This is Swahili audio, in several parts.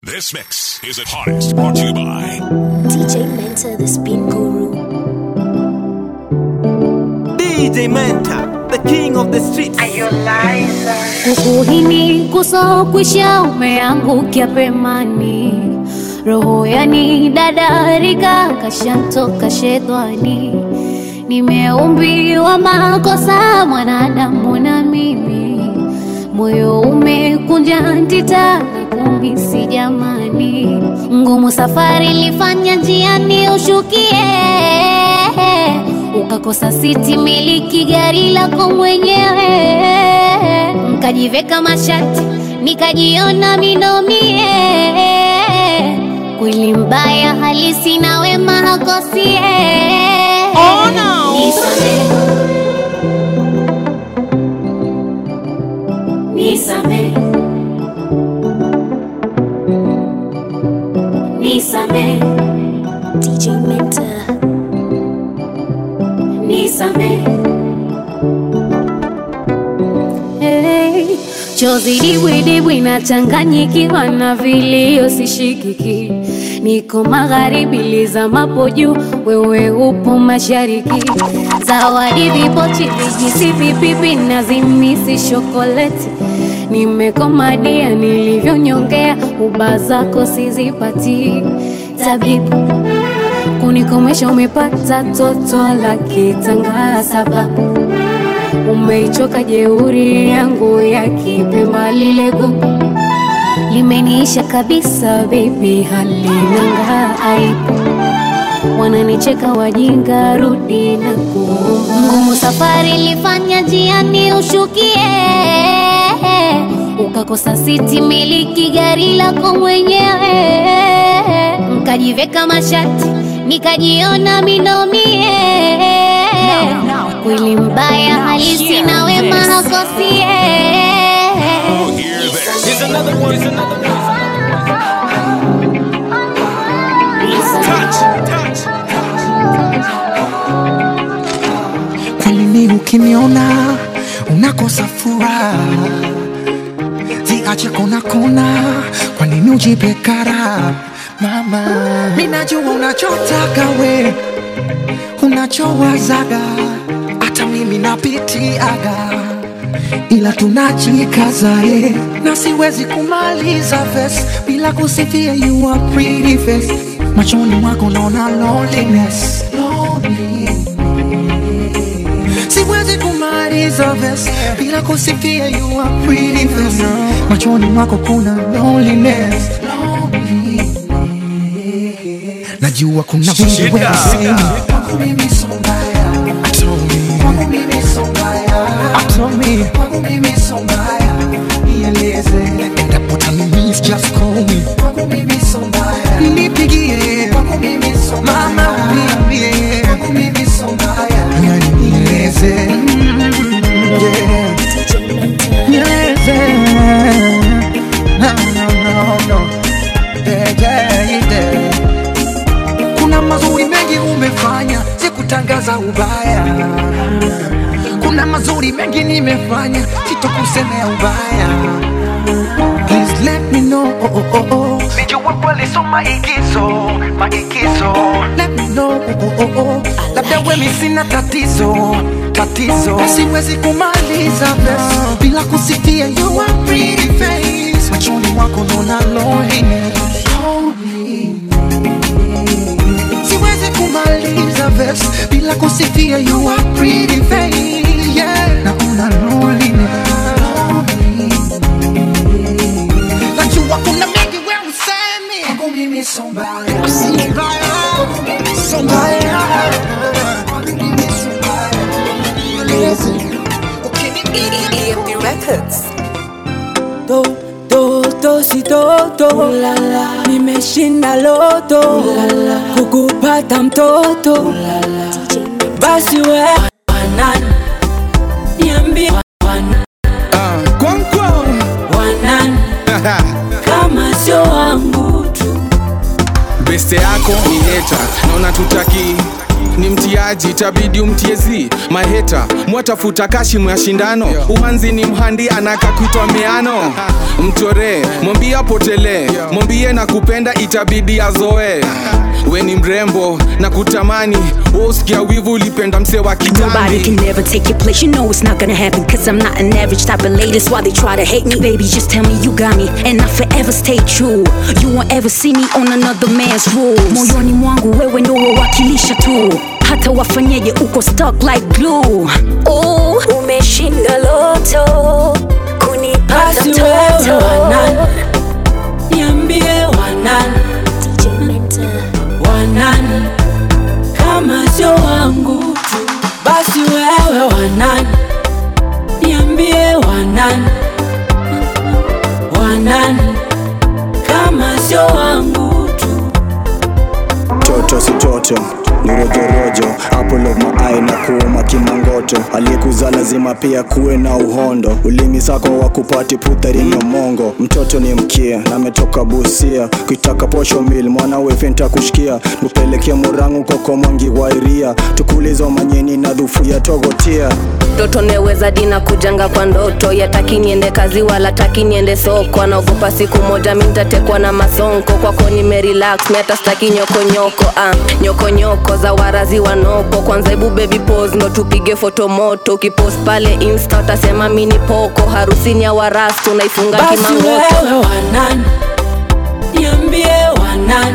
This mix is at hottest brought to you by DJ Mentor, the spin guru. DJ Menta, the king of the streets. Kukuhini kusokwisha umeangukia pemani, roho yani dadarika kashantoka shetani. Nimeumbiwa makosa mwanadamu na mimi, moyo umekunja ntita na kumisi jamani, ngumu safari ilifanya njiani ushukie ukakosa siti miliki gari lako mwenyewe, nkajiveka mashati nikajiona minomie, kweli mbaya halisi na wema hakosie. Oh, no. Nisame, nisame, nisame, DJ Mentor nisame. Hey, chozi dibwidibwi nachanganyikiwa na vilio sishikiki, niko magharibi lizamapo juu, wewe upo mashariki. Zawadi vipochi vijisi vipipi na zimisi shokoleti, nimekomadia nilivyonyongea, uba zako sizipati tabibu kunikomesha umepata toto la kitanga sababu umeichoka jeuri yangu ya kipemba lile gugu limeniisha kabisa bebi halinanga aibu wananicheka wajinga rudi na kuomba ngumu safari ilifanya jiani ushukie ukakosa siti miliki gari lako mwenyewe nkajiveka mashati nikajiona minomie kweli mbaya halisi na wema hakosie Oh, hear this. Here's another one. Here's another one. Kweli ni ukiniona unakosa furaha, ziache kona kona, kwa nini ujipe kara? Mama, mimi najua unachotaka we, unachowazaga, hata mimi napitiaga, ila tunajikaza eh, na siwezi kumaliza verse bila kusifia you are pretty face, machoni mwako naona loneliness, loneliness siwezi kumaliza verse bila kusifia you are pretty face. Machoni mwako kuna loneliness, loneliness. Najua kuna vingi wewe sema kwangu mimi so mbaya, told me kwangu mimi so mbaya, told me kwangu mimi so mbaya, nieleze endapo utanimis just call me kwangu mimi so mbaya, nipigie kwangu mimi so mbaya, mama uniambie kwangu mimi so mbaya, yani nieleze mm, yeah. Nieleze no no no no yeah yeah yeah kuna mazuri mengi umefanya, sikutangaza ubaya. Kuna mazuri mengi nimefanya, sitokusemea ubaya. Please let me know. Oh, oh, oh, oh. Nijua kweli so maigizo, maigizo Let me know. Oh, oh, oh. Labda wewe sina tatizo, tatizo. Siwezi kumaliza verse bila kusifia you are pretty face. Machoni mwako naona loneliness. Siwezi kumaliza verse bila kusifia you are pretty face. Yeah. Naona loneliness. Najua kuna mengi wewe usemi. Kwangu mimi so mbaya. So mbaya. So mbaya. Kwangu mimi so mbaya. Nieleze. Ukinipigia EMP Records. do do do si do do nimeshinda loto kukupata mtoto basi we wanani niambie wanani wanani kama sio wangu tu beste yako ni heta naona tutaki ni mtiaji tabidi umtiezi maheta mwatafuta kashimu ya shindano umanzi ni mhandi anaka kuitwa miano mchoree mwambie apotelee mwambie na kupenda itabidi azoe we ni mrembo na kutamani usikia wivu ulipenda mse wa Nobody can kitambi never take your place. You know it's not gonna happen. Cause I'm not an average type of lady. That's why they try to hate me. Baby, just tell me you got me. And I forever stay true. You won't ever see me on another man's rules. Moyoni mwangu wewe ndo wawakilisha tu. Hata wafanyeje uko stuck like glue. Oh, umeshinda loto. Kunipata Basi wewe mtoto. wanani, niambie wanani, DJ Mentor. wanani kama sio wangu tu. Basi wewe wanani, niambie wanani, wanani kama sio wangu tu. toto si toto ni rojorojo apple of my eye na kuuma kimangoto aliyekuzaa lazima pia kuwe na uhondo ulimi sako wa kupati puthari nyomongo mtoto ni mkia na ametoka busia kuitaka posho mil mwana wefenta kushikia nupelekea murangu koko mwangi wairia tukulizo manyeni na dhufu ya togotia mtoto neweza dina kujanga kwa ndoto yataki niende kazi wala taki niende soko anaogopa siku moja mi ntatekwa na masonko kwako nimerelax mi hata staki nyokonyoko ah, nyokonyoko za warazi wanoko kwanza hebu baby pose ndo tupige foto moto ukipost pale insta utasema mi ni poko harusini ya warastu unaifunga Basi kimangoto wewe wanani, niambie wanani,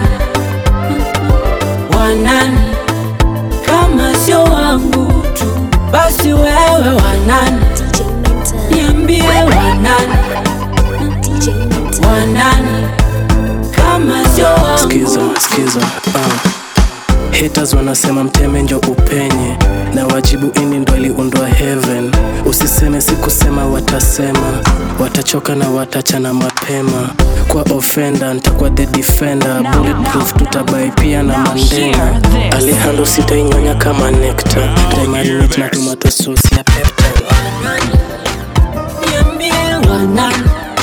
wanani kama sio wangu tu. Basi wewe wanani, DJ Mentor. niambie wanani, DJ Mentor. wanani kama sio wangu skiza skiza uh. haters wanasema mteme njo upenye na wajibu ini ndo aliundwa heaven usiseme sikusema watasema watachoka na watachana mapema kwa ofenda ntakuwa the defender bulletproof tutabai pia na mandena alihando sitainyonya kama nekta taimarinate na tomato sauce ya peptan niambie wanani,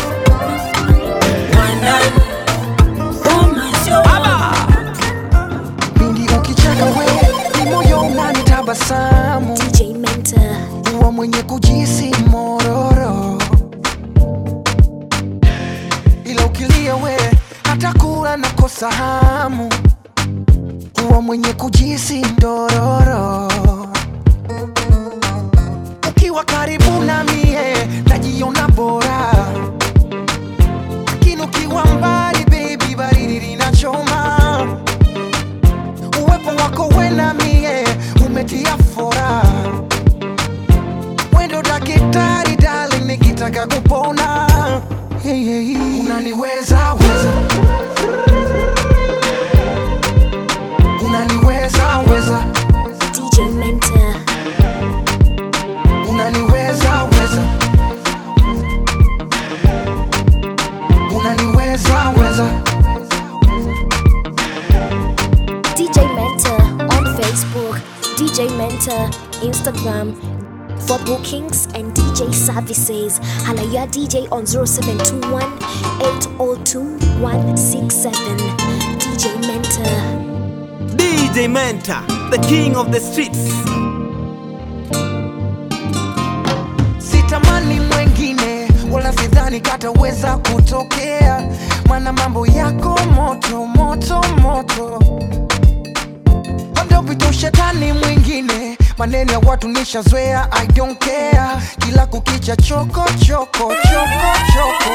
wanani kama sio wangu Pindi ukicheka we ni moyo unanitabasamu DJ Mentor. huwa mwenye kujisi mororo ila ukilia we hata kula nakosa hamu huwa mwenye kujisi ndororo ukiwa karibu na mie najiona bora lakini ukiwa mbali baby baridi linachoma uwepo wako we na mie umetia fora wendo dakitari dali nikitaka kupona hey, hey, hey. unaniweza weza unaniweza weza DJ Mentor. unaniweza weza unaniweza weza DJ Mentor on Facebook. DJ Mentor Instagram. For bookings and DJ services, holla your DJ on 0721 802 167. DJ Mentor. DJ Mentor, the king of the streets. sitamani mwengine wala sidhani kataweza kutokea mana mambo yako moto moto moto labda upite ushetani mwingine maneno ya watu nishazoea i don't care kila kukicha choko choko choko choko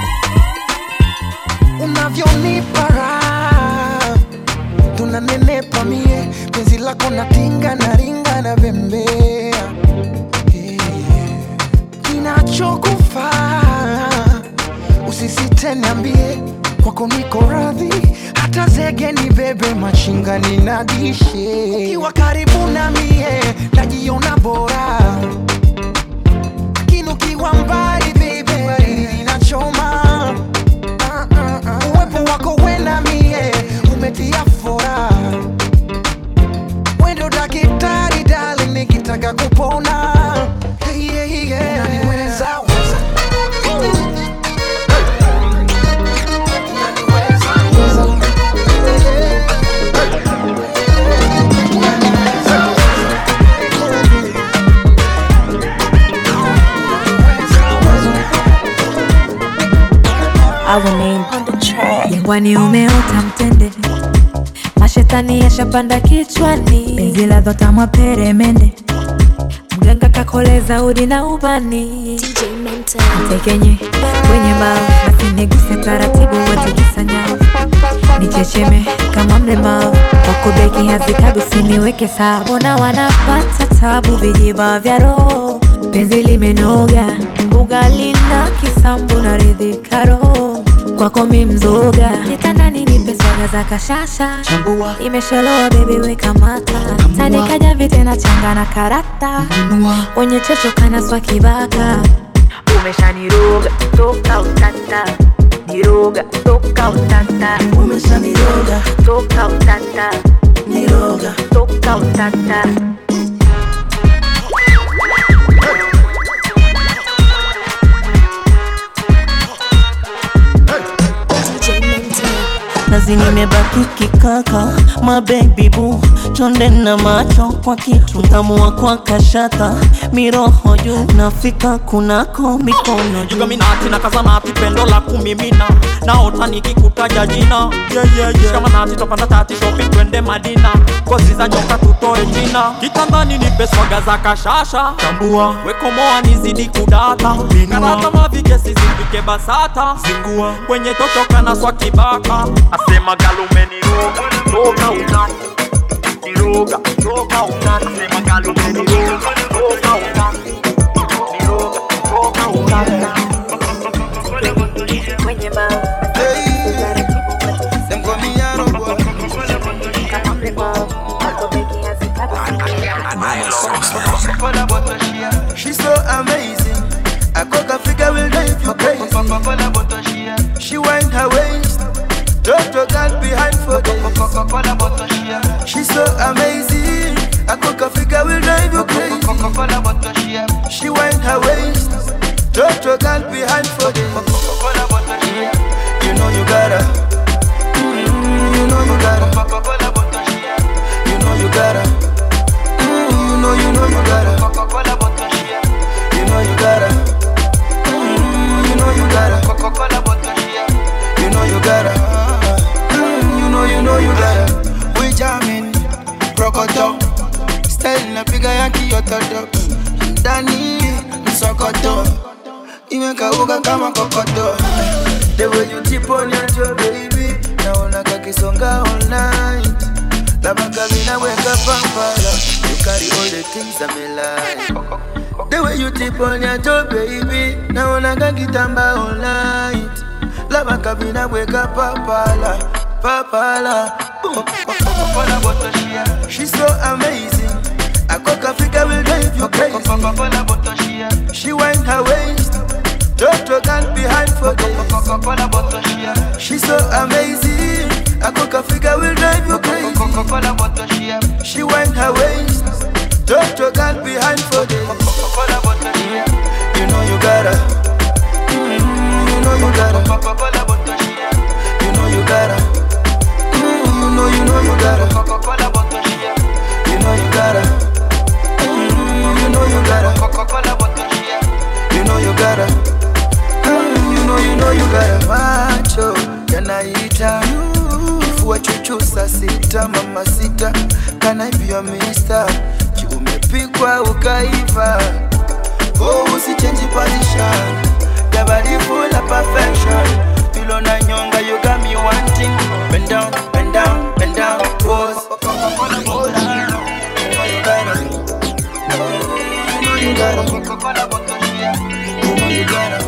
unavyonipa raha tunanenepa mie penzi lako natinga na ringa na bembea kinachokufaa usisite niambie kwako niko radhi hata zege ni bebe machinga ninadishe ukiwa karibu na mie najiona bora lakini ukiwa mbali bebe baridi linachoma Ah, ah, ah. uwepo wako we na mie umetia fora wendo dakitari dali nikitaka kupona hey, hey, hey. Unaniweza, weza. Unaniweza, weza. jangwani umeota mtende mashetani yashapanda kichwani penzi la dhotamwa peremende mganga kakoleza udi na ubani tekenye kwenye mbao basi niguse taratibu watikisa nyao nichecheme kama mlemavu wako beki hazikabisi niweke sawa mbona wanapata tabu vijiba vya roho penzi limenoga ugali na kisambu na ridhika roho kwako mi mzoga kitandani nipe swaga za kashasha imesholoa bebi weka mata tanikaja vitena changa na karata wenye chocho kanaswa kibaka umeshaniroga toka utata niroga toka utata umeshaniroga toka utata niroga toka utata nazi nimebaki kikaka mabebi bu chonde na macho kwa kitu ngamua kwa kashata miroho juu nafika kunako mikono juu jugaminati na kazanati pendo la kumimina naota nikikutaja jina yeah, yeah, yeah. shikamanati topanda tati shopping twende madina kozi za nyoka tutoe jina kitandani nipe swaga za kashasha tambua wekomoa nizidi kudata karata mavigesi zipike basata zingua kwenye totoka na swa kibaka asema galumeniroga toka utani niroga toka utani asema galumeniroga toka utani niroga toka utani kwenye mbao She's so amazing. I cook a figure will drive you crazy. She wind her waist. Toto girl behind for days. She's so amazing. I cook a figure will drive you crazy. She wind her waist. Toto girl behind for days. You know you gotta. Mm, You know you gotta. You know you gotta. Mm, You know you know you gotta. You know you gotta. Mm, You know you gotta. You know you gotta. Mm, You know you know you gotta. We jamming, rokoto. Style napiga ya kiototo. Ndani msokoto. Imekauka kama kokoto. The way you tip on your toe, baby. Naona kakisonga all night. Labaka mina weka pampala. You carry all the things I'm like. The way you tip on your toe, baby. Naona kakitamba all night. Labaka mina weka pampala. Papala. Boom. She's so amazing. I cook a figure will drive you crazy. She wind her waist. Toto girl behind for days. She's so amazing. I cook a figure will drive you crazy. She wind her waist. Toto girl behind for days. You know you gotta. Mm, You know you gotta. You know you gotta. Mm, You know you know you gotta. You know you gotta. Mm, You know you gotta. You know you gotta. Mm, You know you know you gotta. Macho yanaita kifua chuchu saa sita mama sita kana hivyo mista umepikwa ukaiva oh, usichange position your body full of perfection pilo na nyonga you got me wanting bend down bend down bend down pose Hold on. You know you gotta. You know you gotta. You know you gotta.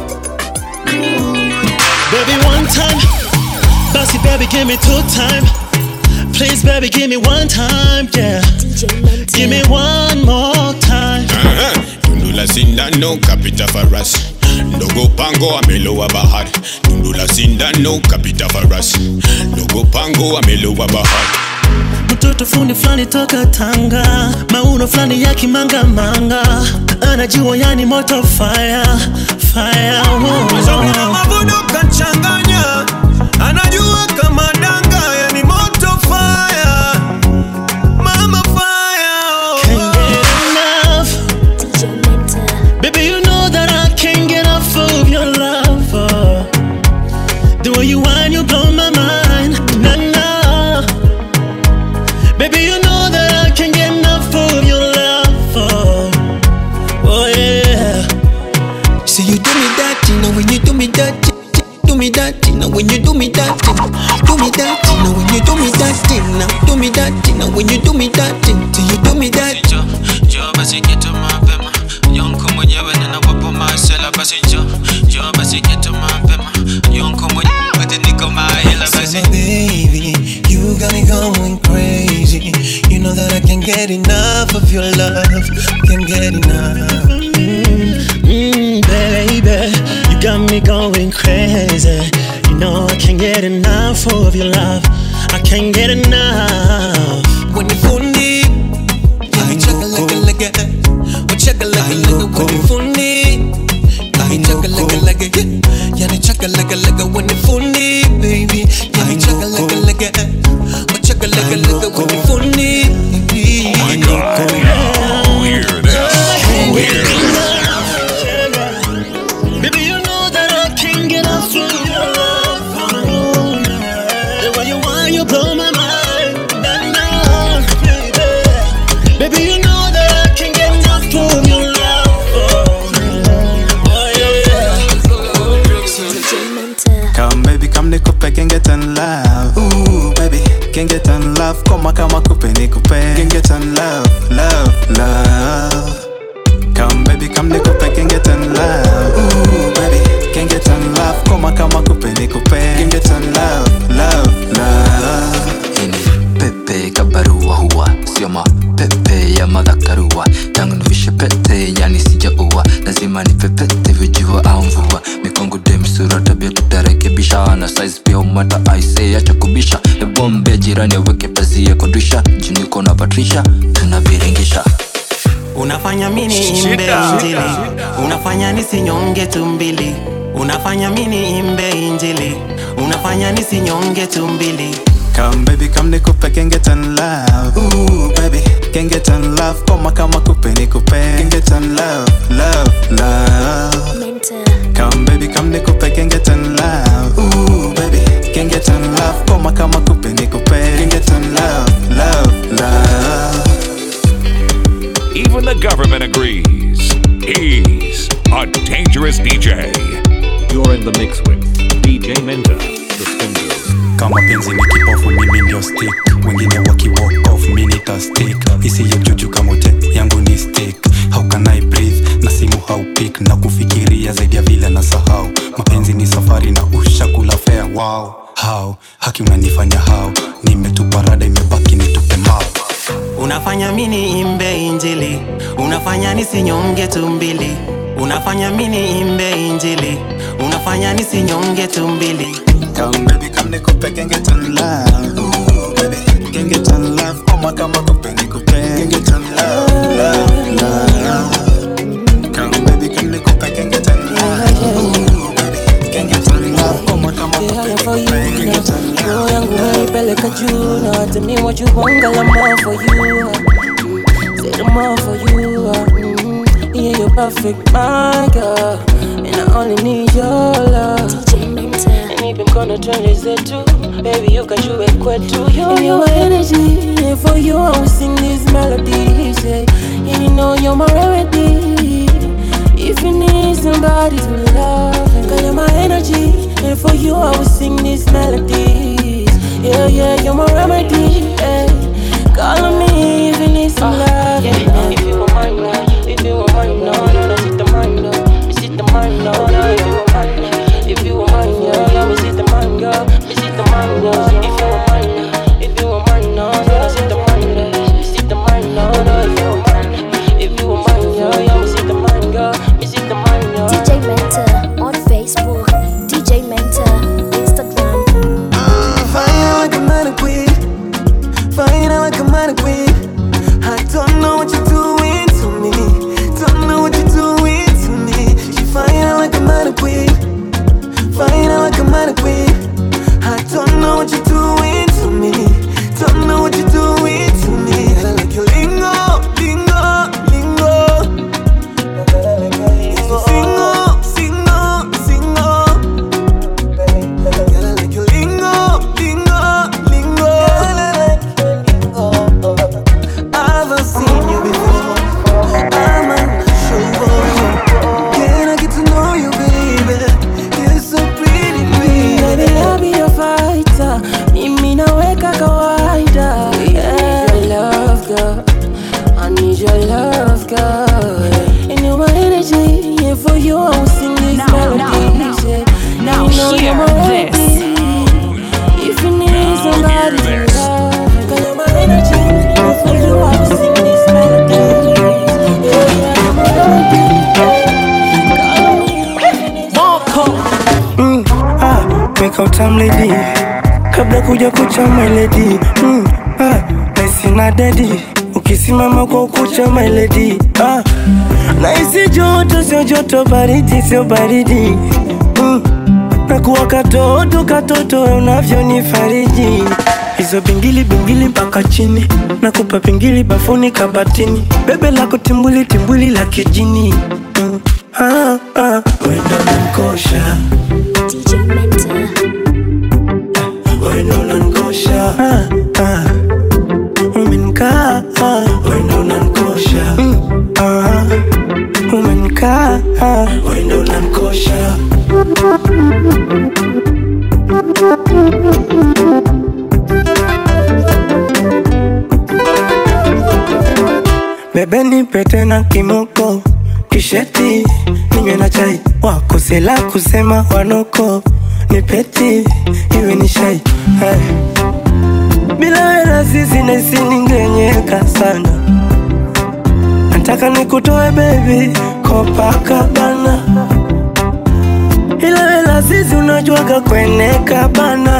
Baby, one time. Bossy, baby, give me two time. Please, baby, give me one time, yeah. Give me one more time. Aha, Tundu la sindano kapita farasi ndogo pango amelowa bahari tundu la sindano kapita farasi ndogo pango amelowa bahari Mtoto fundi fulani toka Tanga, mauno fulani ya kimangamanga, anajua yani moto fire fire. Mashauri na mavuno kachanganya, anajua kama danga, yani moto fire, mama fire. Can't get enough. Baby, you know that I can't get enough of your love. oh. The way you whine, you blow my mind. Do me that thing now when you do me that thing now. Do me that thing now when you do me that thing. Till you do me that. Njoo basi geto mapema Yonko mwenyewe ninawapo masela basi njoo Njoo basi geto mapema Yonko mwenyewe wote niko mahela basi So my baby, you got me going crazy. You know that I can't get enough of your love. Can't get enough. Mm, baby, you got me going crazy. You know I can't get enough of your love. I can't get enough. When you phone me, yeah, me chugga like a like a, oh chugga like a like a when you phone me. Yeah, me chugga like a like a, yeah, yeah, me chugga like a like a when you phone me, baby. Yeah, me chugga like a like a, oh chugga like a like a when you phone me, baby. Oh my god. Oh, hear this. Oh, hear this. Baby, you know that I can't get enough of your love. The way you want, you blow my mind. Nah, nah, baby. Baby, you know that I can't get enough of your love. Oh, yeah, yeah. Come baby, come nikupe can get in love. Ooh baby, can get in love. Koma kama kupe nikupe can get in love, love, love. Come baby, come nikupe can get in love. Ooh baby, can get in love. Koma kama kupe nikupe can get in love, love, love. pepe kabarua huwa sio mapepe ya madhakarua tangu nivishe pete yani sijaua lazima nipepete vijua au mvua mikongo demsura tabia tutarekebisha na size pia umata aise acha kubisha ebombe jirani aweke pazia kodisha juniko na patrisha tunaviringisha unafanya mini imbe injili unafanya nisinyonge tumbili unafanya mini imbe injili unafanya nisinyonge tumbili Come baby, come nikupe can get in love. Ooh baby, can get in love. Koma kama kupe nikupe can get in love, love, love. Come baby, come nikupe can get in love. Ooh baby, can get in love. Koma kama kupe nikupe can get in love, love, love. Even the government agrees. He's a dangerous DJ. You're in the mix with DJ Menta, the spin kama penzi ni kipofu mimi ndio stick wengine waki walk off mi nita stick isiyo juju kamote yangu ni stick how can I breathe na simu haupik na kufikiria zaidi ya vile na sahau mapenzi ni safari na ushakula fea wow how haki unanifanya how nimetupa rada imebaki nitupe mao unafanya mini imbe injili unafanya nisinyonge tumbili unafanya mini imbe injili unafanya nisinyonge tumbili Come baby, come nikupe can get in love. Ooh baby, can get in love. Koma kama kupe nikupe can get in love, love, love. Come baby, come nikupe can get in love. Ooh baby, can get in love. Koma kama kupe nikupe can get in love. roho yangu naipeleka juu na hata ni wajuwanga la more for you say the more for you mm, yeah you're perfect my girl and I only need your love and even gonna turn this into baby you can show it kwetu you you're my energy and for you I will sing these melodies yeah, and you know you're my remedy if you need somebody to love girl you're my energy and for you I will sing these melodies yeah yeah you're my remedy yeah. call on me if you need some love yeah. if you want mine now if you want mine now no no sit the mine no sit the mine no no if you want mine now if you want mine yeah yeah me sit the mine girl me sit the mine girl if you want mine now if you want mine no no sit the mine no sit the mine no no if you want mine if you want mine yeah yeah me sit the mine girl me sit the mine girl DJ Mentor on Facebook, DJ Mentor Instagram. Hear this. If you need somebody to love, call my energy. For you, I will sing this melody. Mm, ah, make out time lady kabla kuja kucha my lady mm, ah, naisi na dedi ukisimama kwa ukucha my lady ah, naisi joto sio joto baridi sio baridi mm, nakuwa katoto katoto unavyonifariji hizo bingili bingili mpaka chini nakupa pingili bafuni kabatini bebe lako timbuli timbuli la kijini mm, ah, ah, wendo nankosha wendo nankosha ah, ah, umenkaa ah, wendo nankosha mm, ah, umenkaa ah, wendo nankosha bebe nipe tena kimoko kisheti ninywe na chai wakosela kusema wanoko nipeti iwe ni shai hey. bila wela sisi naisi ningenyeka sana nataka nikutoe bebi kopakabana ila wela sisi unajuaga kweneka bana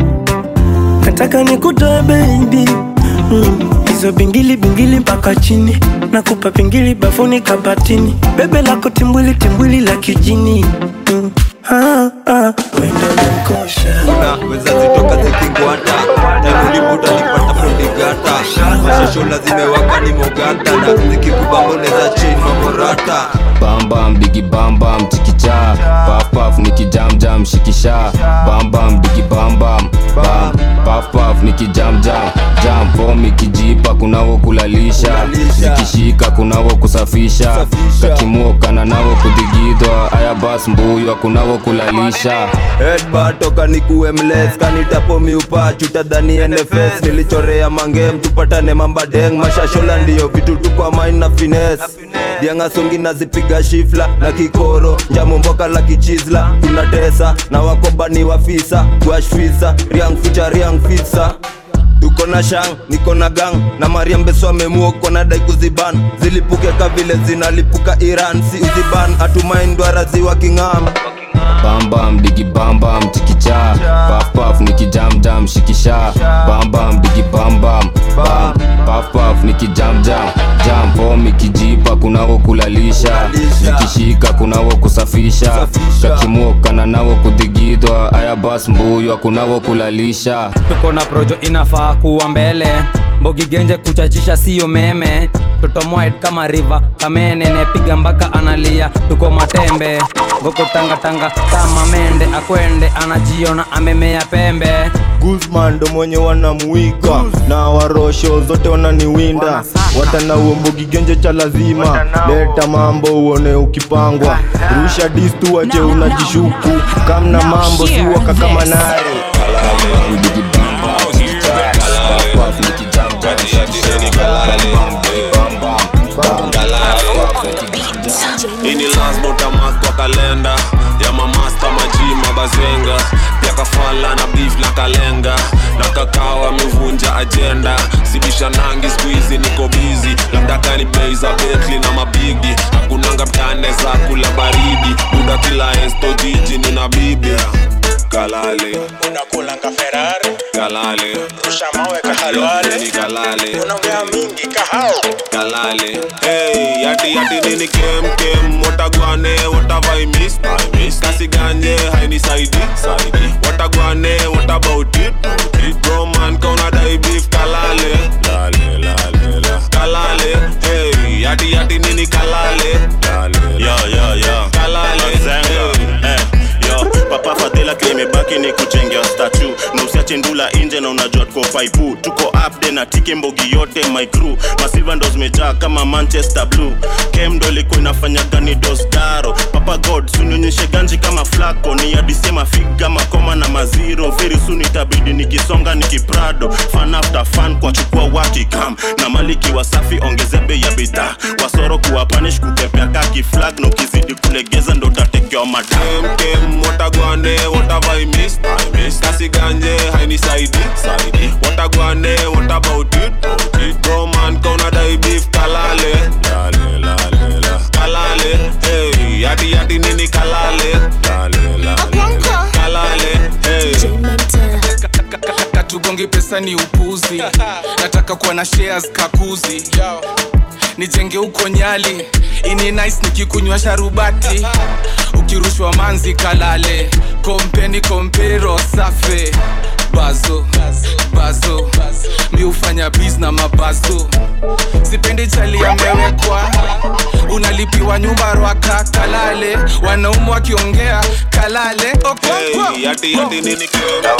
nataka nikutoe bebi mm. hizo bingili bingili mpaka chini nakupa pingili bafuni kabatini bebe lako timbwili timbwili la kijini mm. ah, ah. wendo nankosha unaweza zitoka zikingwata tanulibuta nipata prodigata mashashola zimewaka ni mogata na zikikubamboneza chini mamorata bambam digi bambam chikicha pafpaf nikijamjam shikisha bambam digi bambam bam pafpaf nikijamjam jam pom ikijipa kunawo kulalisha zikishika kunawo kusafisha kakimokana nawo kudigidwa aya bas mbuywa kunawo kulalisha Headbutt toka nikuwe mles kanitapo miupa chutadhani NFS nilichorea mangem tupatane mambadeng mashashola ndiyo vitu tu kwa mine na fines diangasongi nazipiga shifla na kikoro njamomboka la kichizla tunatesa na wakobani wafisa guashfisa riang ficha riang fisa tuko na shang niko na gang na mariambeso amemuoko na dai kuziban zilipuke ka vile zinalipuka iran si uziban atumaindwara ziwa king'am bambam digi bambam chikicha pafpaf nikijamjam shikisha bambam digi bambam bam pafpaf nikijamjam jam pom ikijipa kunawo kulalisha zikishika kunawo kusafisha kakimokana nawo kudigidwa aya bas mbuywa kunawo kulalisha tuko na projo inafaa kuwa mbele mbogigenje kuchachisha siyo meme tutomoit kama riva kamene nepiga mpaka analia tuko matembe ngoko tangatanga kama mende akwende anajiona amemea pembe guzman ndo mwenye wanamuiga na warosho zote wananiwinda watana uombogigenje cha lazima leta mambo uone ukipangwa rusha distu wache unajishuku kamna mambo siwaka kama nare ini lasbotamas kwa kalenda ya mamasta majima bazenga pia kafala na beef na kalenga na kakao amevunja ajenda sibisha nangi skuizi niko bizi labda kani bei za betli na mabigi hakunanga mtane za kula baridi muda kila esto jiji nina bibi kalale unakulanga ferari kalale rusha mawe kahalwale ni kalale unaongea mingi kahao kalale hey yati yati nini kem kem watagwane watavai miss I miss kasi ganye haini saidi saidi watagwane what about it it bro man kauna dai beef kalale lale lale la kalale hey yati yati nini kalale lale yo yo yo kalale Zenga. Eh, yo papa fadhila kile imebaki ni kujengea statu na usiache ndula nje na unajua tuko faipu tuko upde na tike mbogi yote my crew masilva ndo zimejaa kama manchester blue kem ndo ilikuwa inafanya gani dostaro papa god sunionyeshe ganji kama flako ni adisema figa makoma na maziro very soon itabidi nikisonga nikiprado fan after fan kwa chukua wakikam na maliki wasafi ongeze bei ya bidhaa wasoro kuwa panish kukepea kaki flag na ukizidi kulegeza ndo utatekewa madam kem watagwane what have I missed? I missed. kasi ganje hainisaidi saidi watagwane what about it bro man kauna dai beef kalale lale lale la kalale hey yadi yadi nini kalale lale lale la kalale hey katugongi pesa ni upuzi nataka kuwa na shares kakuzi nijenge huko nyali ini nice nikikunywa sharubati ukirushwa manzi kalale kompeni kompero safe bazo bazo mi hufanya bis na mabazo sipendi chali amewekwa unalipiwa nyumba rwaka kalale wanaume wakiongea kalale okonkwo hey yadi yadi nini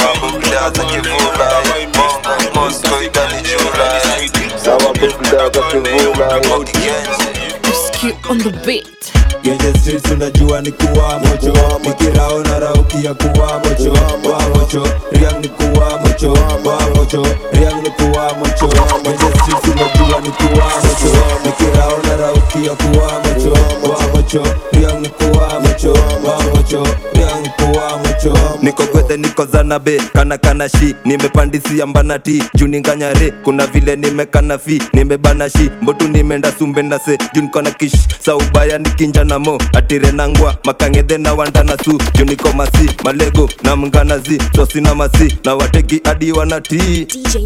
on the beat. Genje streets unajua ni kuwa mocho Nikirao na raukia kuwa mocho Wa mocho, riang ni kuwa mocho Wa mocho, riang ni kuwa mocho Genje streets unajua ni kuwa mocho Nikirao na raukia kuwa mocho Wa mocho, riang ni kuwa mocho Wa mocho, riang ni kuwa mocho niko gwethe niko zanabe kana kana shi nimepandisia mbanati juu ninganyare kuna vile nimekana fi nimebana shi mbotu nimeenda sumbe ndase juu niko na kish saubaya nikinja na mo atire nangwa makangedhe na wandana su juu niko masi malego na mnganazi sosi na masi na wateki adi wanatii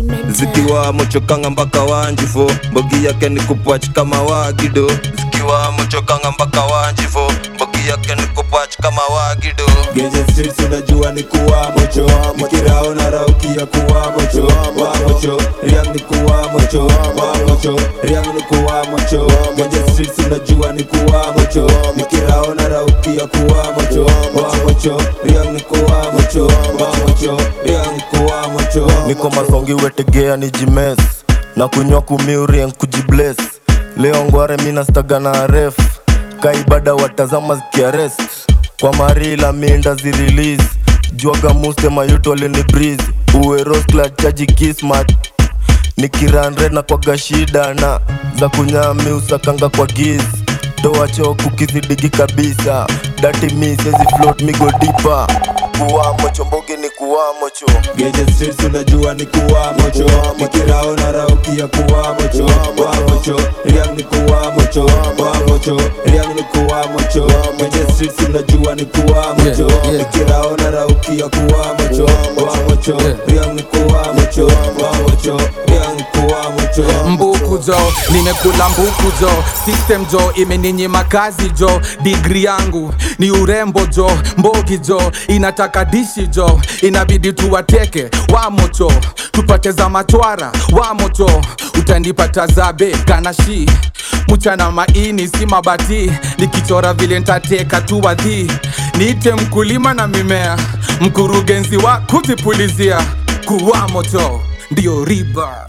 zikiwa mochokanga mpaka wanjifo mbogi yake ni kupwach kama wagido zikiwa mochokanga mpaka wanjifo mbogi yake ni kupwach kama wagido Genje streets unajua ni kuwa mocho Nikirao na raukia kuwa mocho Wa mocho, riang ni kuwa mocho Wa mocho, riang ni kuwa mocho Genje streets unajua ni kuwa mocho Nikirao na raukia kuwa mocho Wa mocho, riang ni kuwa mocho Wa mocho, riang ni kuwa mocho niko masongi wetegea ni jimes na kunywa kumiurien kujibles leo ngware minastaga na ref kaibada watazama zikiarest kwa marila minda zirelease jwaga muste mayutole ni breeze uwe roskla chaji kismat nikiranre na kwaga shida na za kunyami usakanga kwa giz toa choku kizidigi kabisa dati mi sezi float migo dipa kuwamo chombogi ni kuwamo cho Genje streets unajua ni kuwa mocho Nikirao na raukia kuwa mocho Wa mocho, riang ni kuwa mocho Wa mocho, riang ni kuwa mocho Genje streets unajua ni kuwa mocho Nikirao na raukia kuwa mocho Wa mocho, riang ni kuwa mocho Wa mocho, riang ni kuwa mocho mbuku jo nimekula mbuku jo system jo imeninyima kazi jo digri yangu ni urembo jo mbogi jo inataka dishi jo inabidi tuwateke wamocho tupate za matwara wamocho utanipata zabe kanashi mchana maini si mabati nikichora vile ntateka tu wadhi niite mkulima na mimea mkurugenzi wa kuzipulizia kuwamocho ndio riba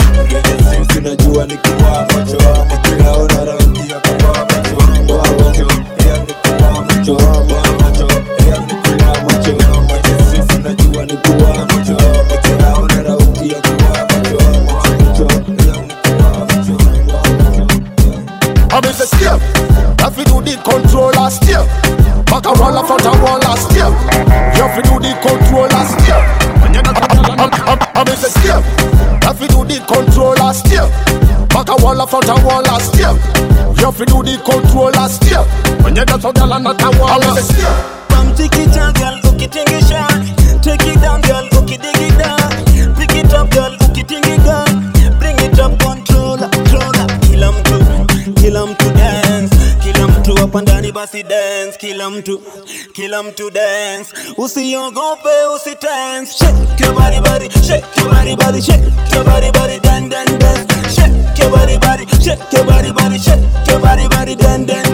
Unajua ni kuwa mocho Nikirao na raukia kuwa mocho Wa mocho, riang ni kuwa mocho Wa mocho, riang ni kuwa mocho Genje streets unajua ni kuwa mocho Nikirao na raukia kuwa mocho Wa mocho, riang ni kuwa mocho I'm in the step. Have to do the controller step. Back a wall up front a wall a step. You have to do the controller step. When you're not I'm, I'm, I'm in the step. Have to do the controller step. Back a wall up front a wall a step. You have to do the controller step. When you're not a not a wall a step. Bam take it down, girl, ukitingisha. Take it down, girl, ukidigi down. Pick it up, girl, ukitingiga. Bring it up, controller, controller. Kila mtu, kila mtu dance. Kila mtu hapa ndani basi dance. Kila mtu, kila mtu dance. Usiogope, usitense. Shake your body, body, shake your body, body, shake your body, body, dan, dan, dance. Shake your body, body, shake your body, body, shake your body, body, dan, dan.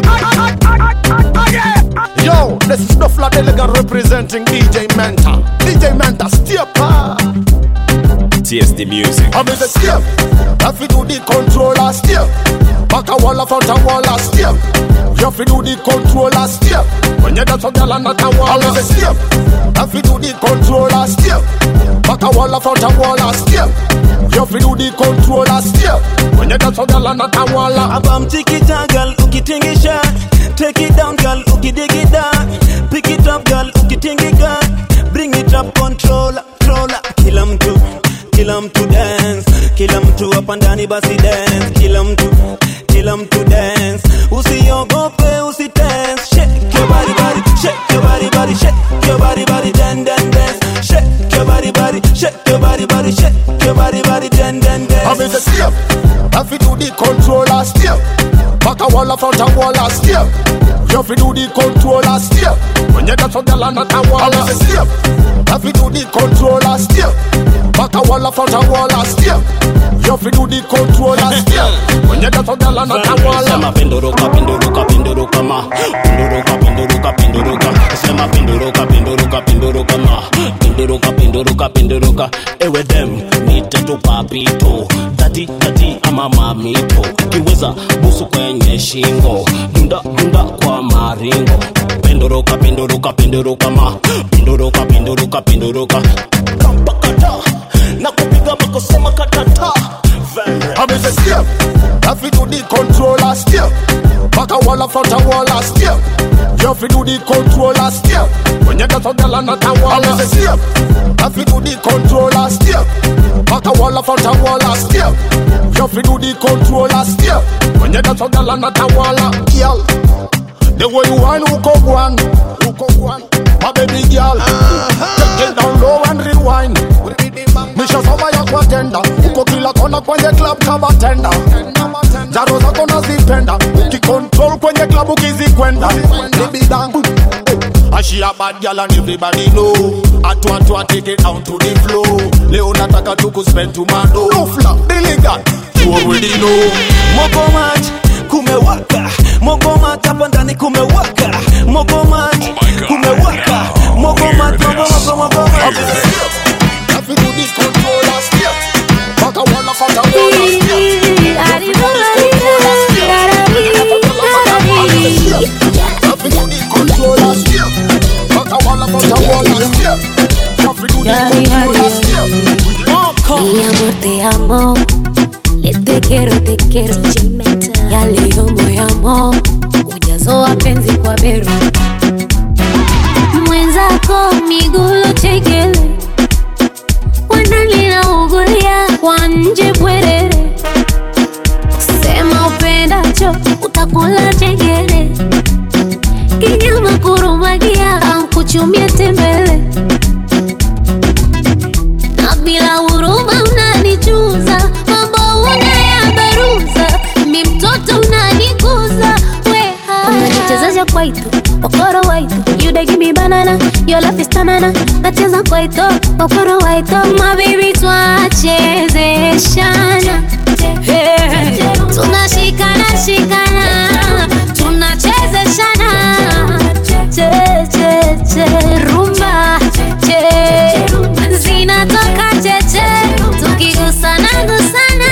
Yo, this is Snuffler Elegant representing DJ Menta. DJ Menta, step up. Taste the music. I miss a step. If you do the controller step. Back a wall front a wall a step. You have to do the controller step. When you dance a girl and not a wall a step. If you do the controller step. Back a wall front a wall a step. You have to do the controller step. When you dance a girl and not a wall a Abam tikita girl ukitingisha Take it down girl ukidigida Pick it up girl ukitingiga Bring it up controller, controller Kila mtu, kila mtu dance Kila mtu hapa ndani basi dance Kila mtu, kila mtu dance Usiogope usitense Shake your body body, shake your body body Shake your body body, dan dan dance Shake your body body, shake your body body Shake your body body, dan dan dance I miss a step. If you do the controller step. Back a wall front a wall a step. You have to do the controller step. When you dance a girl and not a wall a step. If you do the controller step. Back a wall front a wall a step. You have to do the controller step. When you dance a girl and not a wall a Sema pinduruka pinduruka pinduruka ma pinduruka pinduruka pinduruka sema pinduruka pinduruka pinduruka ma pinduruka pinduruka pinduruka ewe dem nite tu papito tati tati ama mamito kiweza busu kwenye shingo dunda dunda kwa maringo pinduruka pinduruka pinduruka ma pinduruka pinduruka pinduruka kampakata na kupiga makosema katata I miss a step. If you do the controller step. Back a wall front a wall a step. You have to do the controller step. When you dance a girl and not a wall a step. If you do the controller step. Back a wall front a wall a step. You have to do the controller step. When you dance a girl and not a wall a girl. The way you whine, who go one, who go one, my baby girl. Take it down low and rewind. Misha soma ya kwa tenda, uko kila kona kwenye club kama tenda. Jaro zako nazipenda, ukicontrol kwenye club ukizikwenda. Baby down. And she a bad girl and everybody know Atu atu a take it down to the floor Leo nataka tu kuspend to mado No flap, diligat, you already know Mogomat kumewaka Mogomat hapa ndani kumewaka Mogomat kumewaka Mogomat mogomat mogomat If you do this controller step Back a wall of a wall of step If you do this controller step If you do this controller step Back a wall of a wall of step If you do this controller step Mi amor, te amo. Le te quiero, te quiero. Ya leo moyamo. Ujazo wa penzi kwa beru. Mwenzako migulo chekele. Wananilaugulia kwa nje bwerere. Sema upendacho utakula chengere. Kinyama kurumagia ankuchumia tembele na bila huruma unanichuza, mambo unayabaruza, mi mtoto unanikuza, weha unanichezesha kwaito okoro waito you dey give me banana your love is tanana nacheza kwaito okoro waito my baby twachezeshana Hey, tunashikana shikana tunachezeshana che che che rumba che zinatoka cheche tukigusana gusana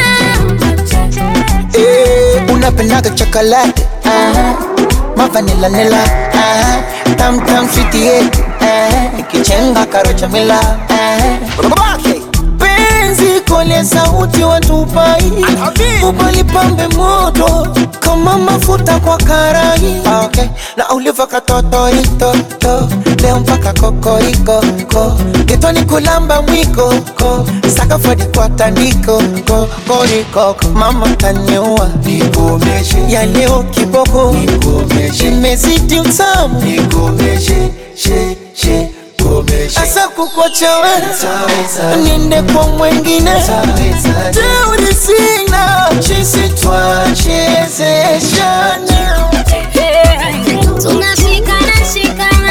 Eh, unapendaga chocolate ah, mavanila nila ah, tam tam sweetie ah, ikichenga karocha mila ah, penzi kole sauti watupai ubalipambe moto kama mafuta kwa karai ah, okay. na uliva katotoritoto leo mpaka kokoriko ko getoni kulamba mwiko ko sakafadi kwa tandiko ko koriko ko mama taniua nikomeshe ya leo kiboko nikomeshe imezidi utamu nikomeshe she she asa kukochawe niende kwa mwengine teuri sina chisi twachezeshana tunashikana shikana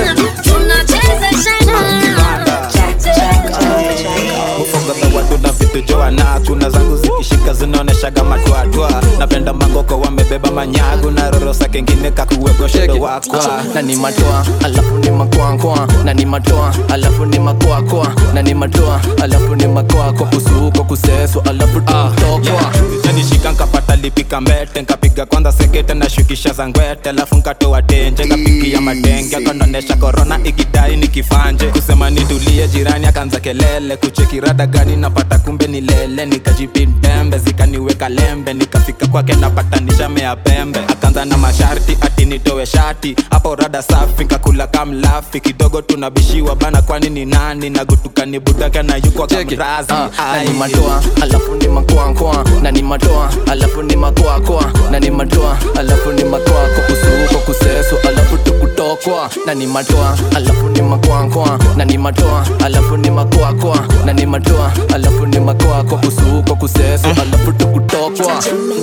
tunachezeshana ufunga watu na vitu joana kuna zangu zikishika zinaoneshaga matwatwa napenda mangoko wamebeba manyagu na roro rosa kengine kakuwegoshodo wakwa na ni matoa alafu ni makoakoa na ni matoa alafu ni makoakoa na ni matoa alafu ni makoako kusuko kuseso alafu tutokwa nishika nkapata lipika mbete nkapiga kwanza sekete na shukisha za ngwete alafu nkatoa tenje nkapigia madenge akandonesha korona ikidai nikifanje kusema nitulie jirani akaanza kelele kuchekirada gani napata kumbe ni lele nikajipindembe zikaniweka lembe nikafika kwake napatanisha mea pembe akaanza na masharti ati nitowe shati hapo rada safi nkakula kamlafi kidogo tunabishiwa bana kwani ni nani nagutukani budaka na yuko kamrazi na ni matoa alafu ni makoakoa na ni matoa alafu ni makoakoa na ni matoa alafu ni makoako kusuko kuseso alafu tukutokwa na ni matoa alafu ni makoakoa na ni matoa alafu ni makoakoa na ni matoa alafu ni makoako kusuko kuseso alafu tukutokwa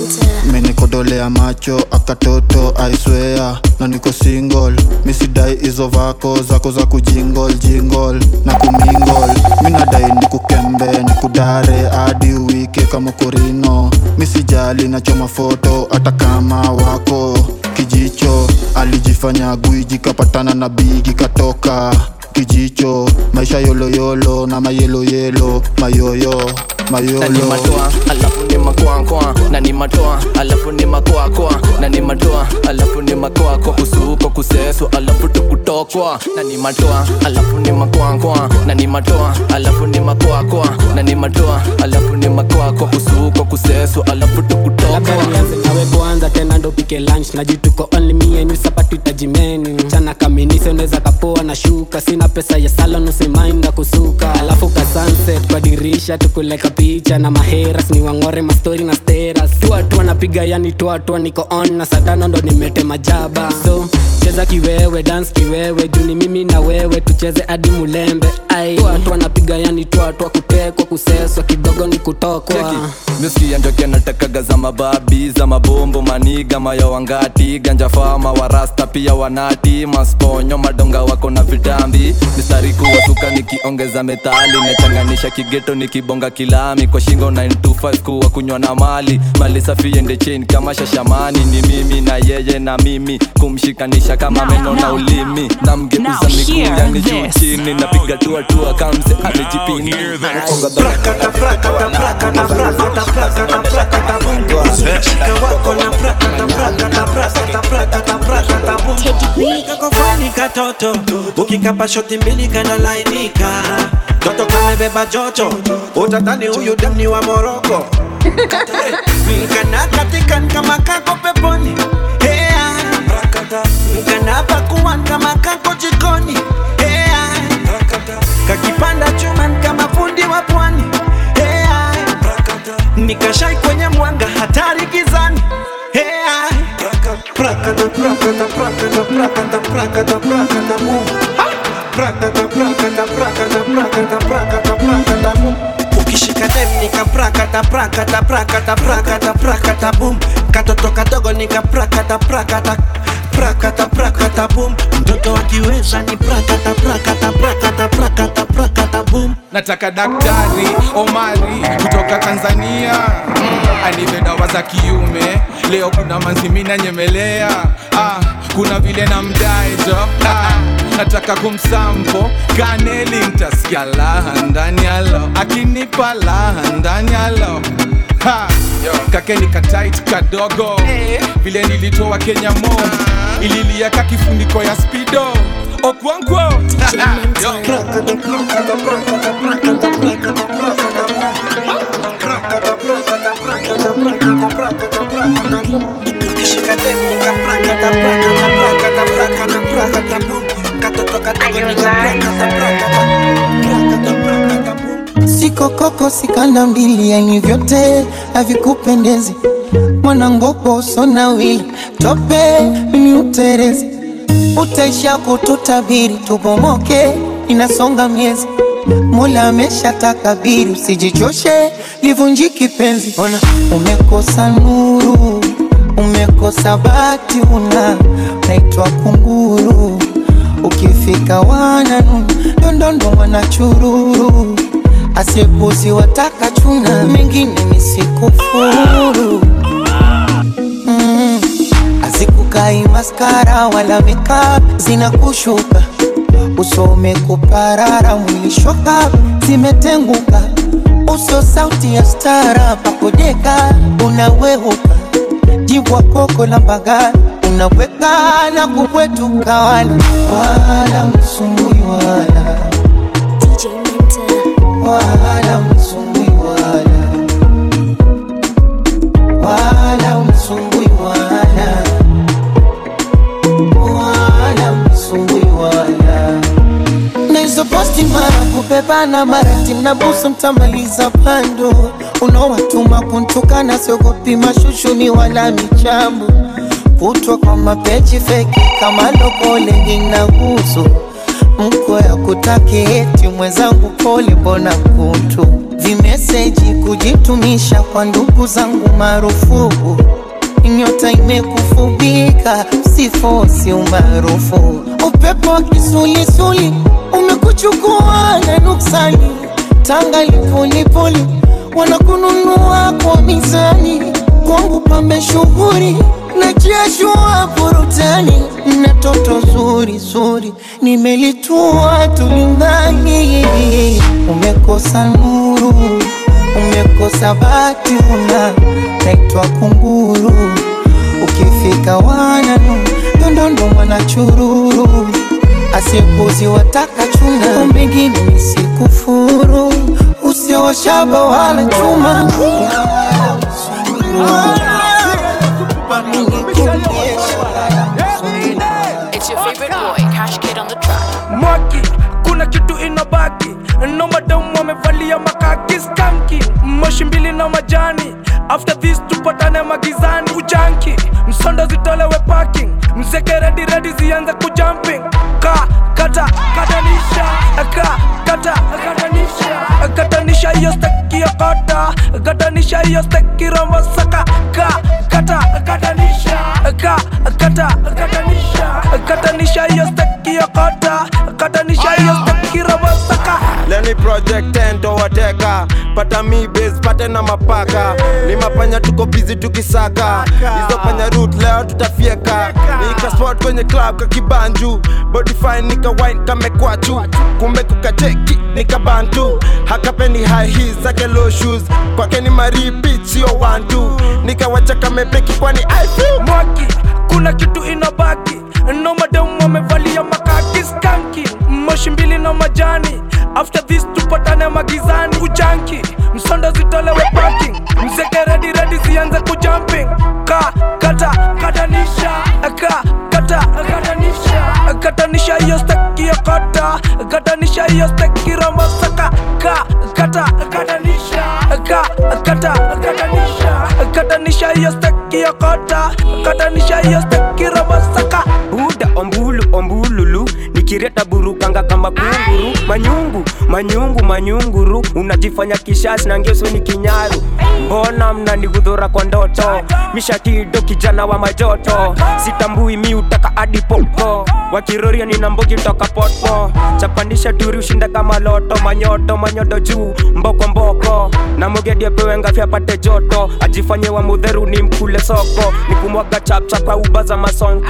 menikodolea macho akatoto aiswea na niko single misidai hizo vako zako za kujingol jingol na kumingol minadai nikukembe nikudare hadi wike kama korino misijali nachoma foto hata kama wako kijicho alijifanya gwiji kapatana na bigi katoka kijicho maisha yoloyolo na mayeloyelo mayoyo na ni mayolo matoa alafu ni makoakoa na ni matoa alafu ni makoakoa na ni matoa alafu ni makoako kusuko kuseso alafu tukutokwa na ni matoa alafu ni makoakoa na ni matoa alafu ni makoakoa na ni matoa alafu ni makoako kusuko kuseso alafu tukutokwa nianze nawe kwanza tena ndo pike lunch najituko only me and you sapatu itajimeni chana kaminise unaweza kapoa na shuka sina pesa ya salon usimainda kusuka alafu ka sunset kwa dirisha tukuleka picha na maheras ni wangore mastori na steras tuatua napiga yani tuatua niko on na satano ndo nimete majaba so cheza kiwewe dance kiwewe juni mimi na wewe tucheze hadi mulembe ai tuatua napiga yani tuatua kutekwa kuseswa kidogo ni kutokwa miskia njoke natakaga za mababi za mabombo maniga mayo wangati ganja fama warasta pia wanati masponyo madonga wako na vitambi mistari kuwasuka nikiongeza metali nachanganisha kigeto nikibonga kilami kwa shingo 925 kuwa kunywa na mali mali safi ende chain kama shashamani ni mimi na yeye na mimi kumshikanisha kama meno na ulimi namgeuza miguu yani juu chini napiga tuatua kamse amejipini kakofani katoto ukikapa shoti mbili kanalainika toto kamebeba joto utatani huyu demni wa moroko nkana katikan kama kako peponi Hea. nkana pakuan kama kako jikoni Hea. kakipanda chuman kama fundi wa pwani Hea. nikashai kwenye mwanga hatari gizani Hea. Prakata, prakata, prakata, prakata, prakata, prakata, boom. Ha! Prakata, prakata, prakata, prakata, prakata, prakata, boom. ukishika dem nika prakata prakata prakata prakata prakata boom katoto kadogo nika prakata prakata prakata prakata boom mtoto akiweza ni prakata prakata prakata prakata prakata boom nataka daktari omari kutoka tanzania mm, anipe dawa za kiume leo kuna manzimina nyemelea ah, kuna vile na mdaejo ah, nataka kumsampo kaneli ntasikia laha ndani yalo akinipa laha ndani yalo Ha, kakeni katait kadogo vile nilitoa kenya mo ililiaka kifuniko ya spido okwankwo ukishika dem nika prakata prakata prakata prakata prakata boom katoto kadogo nika prakata prakata prakata prakata boom siko koko sikanda mbili yani vyote havikupendezi mwanangopo sona wili tope mimi uterezi utaisha kututabiri tubomoke inasonga miezi Mola amesha takabiri, usijichoshe livunjiki penzi. Ona umekosa nuru, umekosa bati, una naitwa kunguru. Ukifika wananu dondondo wanachururu, asiepuzi wataka chuna, mengine ni sikufuru mm. Aziku Usukai maskara wala makeup zinakushuka, uso umekuparara, mwili shoka zimetenguka, uso sauti ya stara, pakodeka unaweuka, jibwa koko la mbagala unaweka na kubwetuka, wala wala msumbui wala DJ Mentor. wala msumbui wala wala msumbui wala wala msumbui wala na hizo posti mara kubebana mara timnabusu mtamaliza pando unaowatuma kuntukana siogopi mashushuni wala michambo kutwa kwa mapeji feki kama lokole inahusu mko ya kutaki eti mwenzangu pole mbona kutu vimeseji kujitumisha kwa ndugu zangu marufuku nyota imekufubika sifosi umaarufu upepo wa kisulisuli umekuchukua na nuksani tanga lipolipoli wanakununua kwa mizani kwangu pambe shughuri na jiashua burutani na toto zuri zuri nimelitua tulingani umekosa nuru umekosa bati una naitwa kunguru ukifika wananu ndondondo mwanachururu asikuzi wataka chuna mbingine nisikufuru usioshaba wala chuma It's your favorite boy, Cash Kid on the track. mwaki kuna kitu inabaki no madamu wamevalia makaki skanki moshi mbili na majani after this tupatane magizani ujanki msondo zitolewe parking mzeke redi redi zianze kujumping ka kata katanisha ka kata katanisha katanisha hiyo steki ya kota katanisha hiyo steki rombo saka ka kata katanisha ka kata katanisha katanisha hiyo steki ya kota katanisha hiyo steki rombo saka leni project tento wateka pata mi base pate na mapaka ni mapanya tuko busy tukisaka hizo panya root leo tutafieka nika spot kwenye club kakibanju body fine nika wine kamekwachu kumbe kukacheki nika bantu hakapendi high heels zake low shoes kwake ni maripit sio one two nikawacha kamepeki kwani I feel mwaki kuna kitu inabaki no madamu wamevalia makaki skanki moshi mbili na majani after this tupatane magizani ujanki msondo zitolewe parking mzeke redi redi zianze kujumping ka kata katanisha ka kata katanisha katanisha hiyo steki ya kota katanisha hiyo steki rombo saka ka kata katanisha ka kata katanisha katanisha hiyo steki ya kota katanisha hiyo steki rombo saka buda ombulu ombululu nikireta burukanga kama kunguru manyungu manyungu manyunguru unajifanya kishazi na ngeso ni kinyaru mbona mnanigudhura kwa ndoto mishatido kijana wa majoto sitambui mi utaka hadi popo wakiroria nina mbogi toka poto chapandisha turi ushinda kama loto manyoto manyoto juu mboko mboko na mogedi apewe ngafi apate joto ajifanye wa mudheru ni mkule soko ni kumwaga chapchap kwa uba za masonko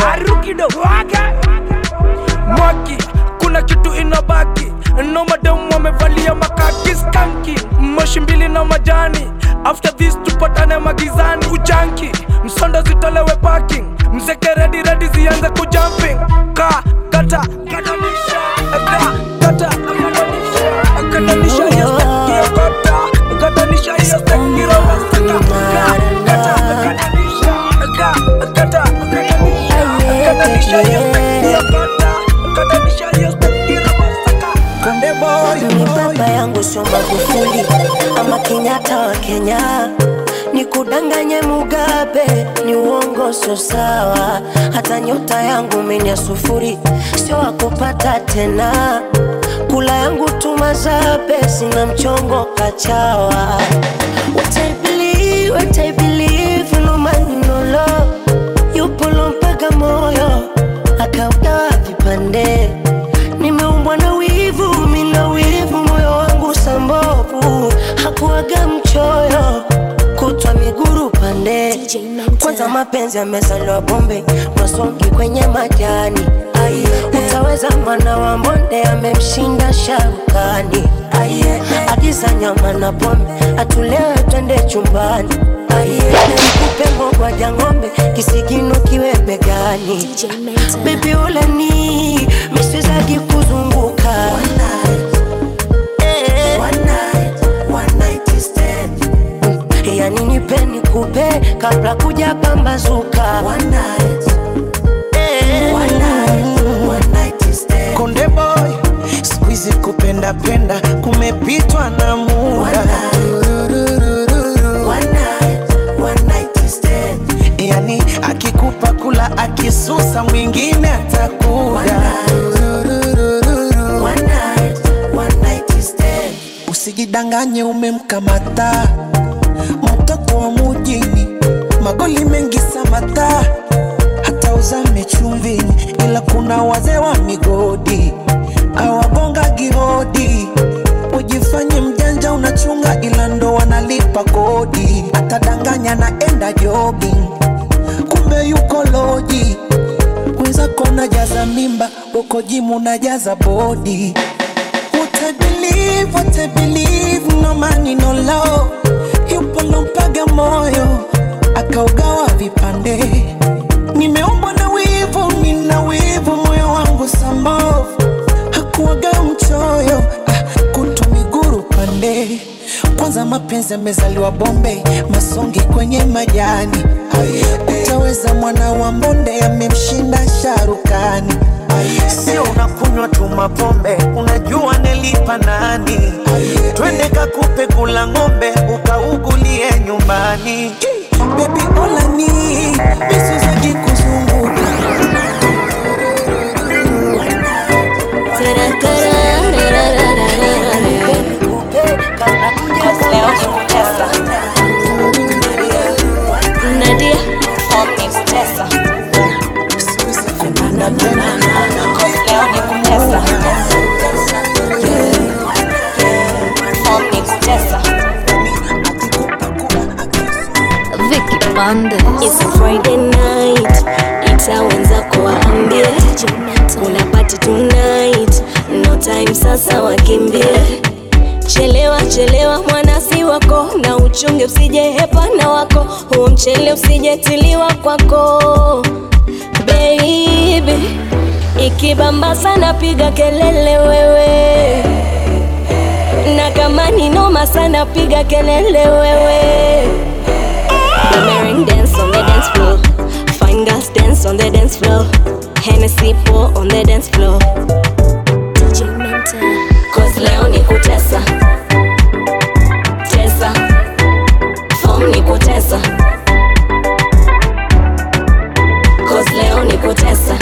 mwaki kuna kitu inabaki no madamu wamevalia makaki skanki moshi mbili na majani after this tupatane magizani ujanki msondo zitolewe parking mzeke redi redi zianze kujumping ka kata katanisha ka kata katanisha katanisha hiyo steki ya kota katanisha hiyo steki roba saka ka kata katanisha ka kata katanisha katanisha hiyo steki ya kota katanisha hiyo steki roba saka konde boy ni baba yangu sio Magufuli ama Kenyatta wa Kenya, ni kudanganye Mugabe, ni uongo sio sawa. Hata nyota yangu mimi ya sufuri, sio wakupata tena. Kula yangu tumazabe, sina mchongo kachawa. What I believe, what I believe, no man no love, yupo lo mpaka moyo akaugawa vipande nimeumbwa na wivu, mina wivu, moyo wangu sambovu, hakuaga mchoyo, kutwa miguru pande twende kwanza mapenzi yamezaliwa bombe masongi kwenye majani Aye. utaweza mwana wa mbonde amemshinda sharukani Aye. agiza nyama na pombe atulewe twende chumbani Aye. nikupe ngogwaja ng'ombe kisigino kiwe begani bebi uleni miswezagi kuzunguka Eh. yani nipe nikupe kabla kuja pambazuka Eh. konde boy skuizi kupenda penda kumepitwa na muda yani akikupa kula akisusa mwingine atakuda usijidanganye umemkamata mtoto wa mujini magoli mengi samata hata uzame chumvini ila kuna wazee wa migodi awagonga gihodi ujifanye mjanja unachunga ila ndo wanalipa kodi atadanganya naenda jogging kumbe yuko loji mwenzako najaza mimba uko jimu najaza bodi What I believe, what I believe, no money, no love. Yupo lompaga moyo akaugawa vipande. Nimeumbwa na wivu, nina wivu, moyo wangu sambavu hakuwaga mchoyo ah, kutu miguru pande. Kwanza mapenzi yamezaliwa Bombe, masongi kwenye majani. Utaweza mwana wa mbonde amemshinda sharukani. Sio unakunywa tu mapombe, unajua nelipa nani? Twende kakupe kula ng'ombe, ukaugulie nyumbani. Baby olani misuzagi kuzunguka Nadia Vicky Banda It's a Friday night, ita wenzako waambie kuna party tonight, no time sasa wakimbie. Chelewa chelewa mwanasi wako, na uchunge usije hepana wako, huo mchele usijetiliwa kwako baby. Ikibamba sana piga kelele wewe, na kama ni noma sana piga kelele wewe. Boomerang dance on the dance floor. Fine girls dance on the dance floor. Hennessy pour on the dance floor. DJ Mentor. Cause leo ni kutesa. Tesa. Form ni kutesa. Cause leo ni kutesa.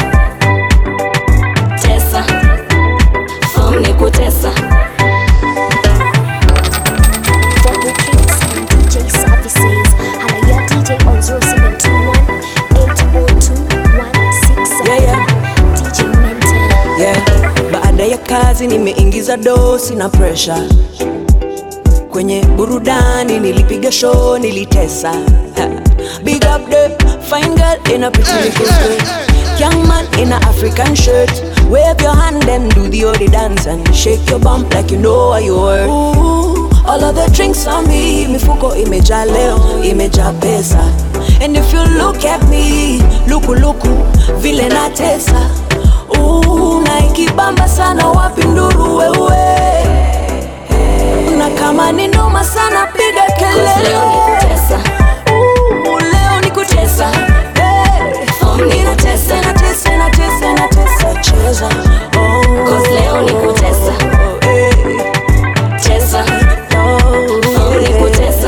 Tesa. Form ni kutesa. For bookings and DJ services, hala ya DJ on 0721-802-167. Yeah, yeah. DJ Mentor. yeah. Baada ya kazi nimeingiza dosi na presha kwenye burudani, nilipiga show, nilitesa Ha. Big up the fine girl in a pretty little skirt Young man in a African shirt Wave your hand and do the odi dance And shake your bump like you know what you worth Ooh, All of the drinks on me Mifuko imejaa leo, imejaa pesa And if you look at me Luku luku, vile natesa Ooh, na ikibamba sana wapi nduru wewe na kama ni noma sana piga kelele leo ni kutesa. Ooh, leo ni kutesa Hey. Ninatesa, natesa, natesa, natesa, cheza Oh. Cause leo ni kutesa. Hey. Tesa. Form ni kutesa.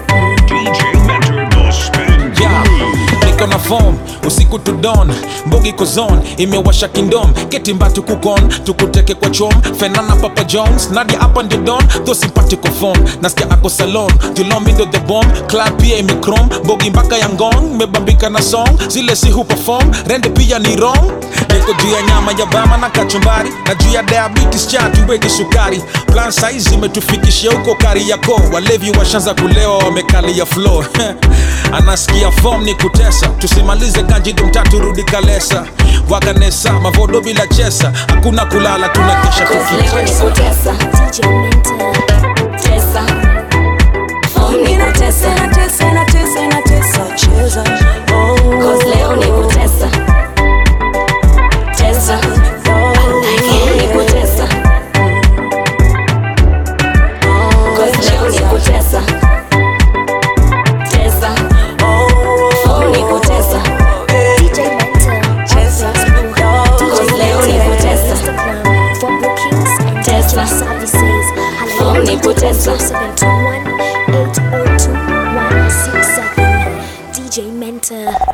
Yeah, niko na form usiku to dawn mbogi kozon imewasha kingdom ketimbatu kukon tukuteke kwa chom fenana papa jones nadia hapa ndio don tho simpatiko form nasikia ako salon julomindo the bomb club pia imekrom mbogi mpaka ya ngong mebambika na song zile si huperform rende pia ni wrong niko juu ya nyama ya bama na kachumbari na juu ya diabetes cha tuweki sukari plan saizi imetufikishia huko kari yako walevi washanza kulewa wamekalia flow anasikia fom ni kutesa tusimalize kanjido mtatu rudi kalesa waganesa mavodo bila chesa hakuna kulala tunakesha tukitesa Tesa. Form ni kutesa. Cause leo ni kutesa. Tesa. Form ni kutesa. Cause leo ni kutesa. Tesa. Form ni kutesa. Cause leo ni kutesa. Tesa. Form ni kutesa. DJ Mentor.